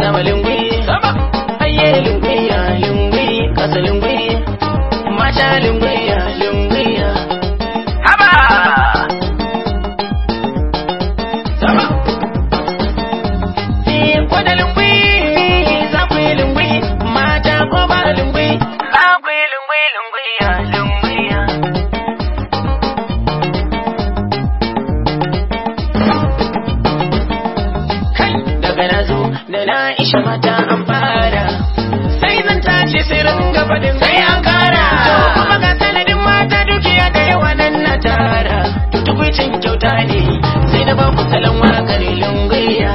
sama lungwi sama ayye lungwi ya lungwi kasa lungwi mata lungwi ya lungwi ya haba sama Eh, ko da lungwi za ku yi lungwi mata ko ba lungwi za ku yi lungwi lungwi ya lungwi ya kai daga na zo da na isha mata an fara sai zan tashi sai ringa fadin sai an kara to kuma ga sanadin mata dukiya da yawa nan na tara to tukwicin kyauta ne sai na ba ku salon wakar lungiya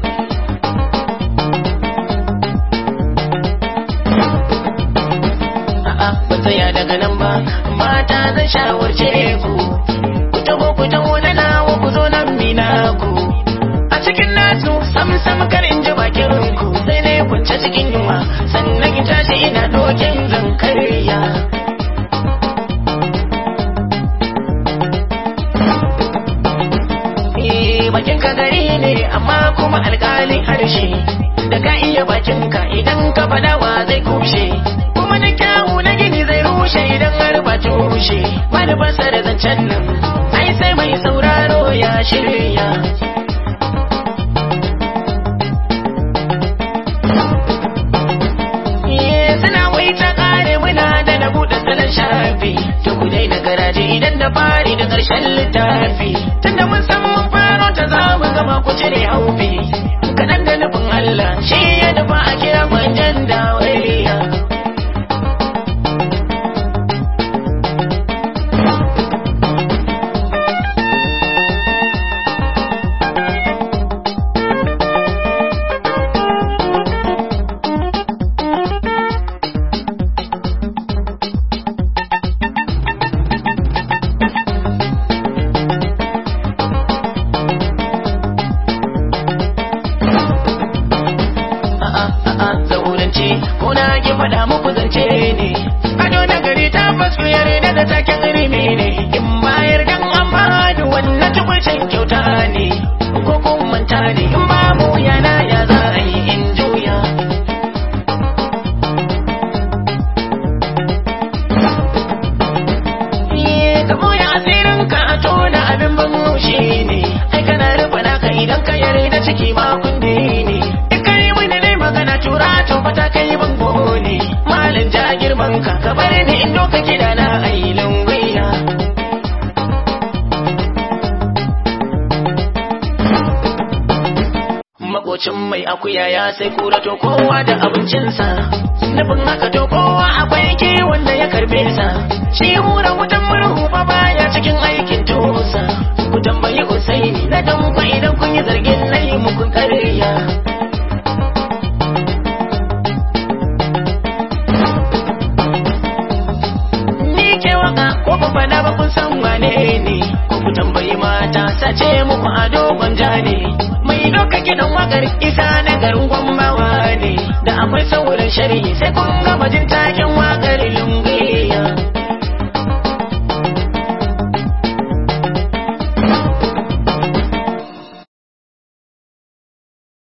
a'a ba tsaya daga nan ba mata zan shawarce ku ku taho ku taho na nawa ku zo nan mina ku a cikin nasu sam sam kar in ji bakin ku sai na yi kwance cikin yunwa sannan in tashi ina dokin zan karya Eh, bakin ka gari ne amma kuma alƙalin harshe da ka iya bakin ka idan ka faɗa wa zai kushe kuma na kyawu na gini zai rushe idan har ba tushe manufarsa da zancen nan ai sai mai sauraro ya shirya Eh, suna wai ta kare muna da na buɗe salon shafi to ku daina garaje idan da fari da ƙarshen littafi tunda mun san mun faro ta za mu gama ku cire haufi kaɗan da nufin Allah shi ya nufa a kira manjan da wariya a'a a'a zaurance ko na ki faɗa muku zance ne ado na gari ta fasu yarda da taken rime ne in bayar dan an bani wannan tukwacin kyauta ne ko kun manta ne in ba mu yana ya za a yi in juya Eh, ka boye asirin ka a tona abin ban haushi ne ai kana rufe naka idan ka yarda ciki ma kunne ne in kai mini ne magana tura to fata kai bango ne malin ja girman ka ka bar ni in doka gida na ai lungwiya makocin mai akuya ya sai kura to kowa da abincinsa nufin haka to kowa akwai kiwon da ya karbe sa shi hura wutan murhu fa baya cikin aikin tosa ku tambayi Usaini na dan ku idan kun yi zargin nayi muku ƙarya ni ke waka ko ba fada ba kun san wane ne ko ku tambayi mata sace muku ado gwanja ne mai doka gidan wakar isa na garin gwambawa ne da akwai sauran shari'i sai kun gama jin taken wakar lungu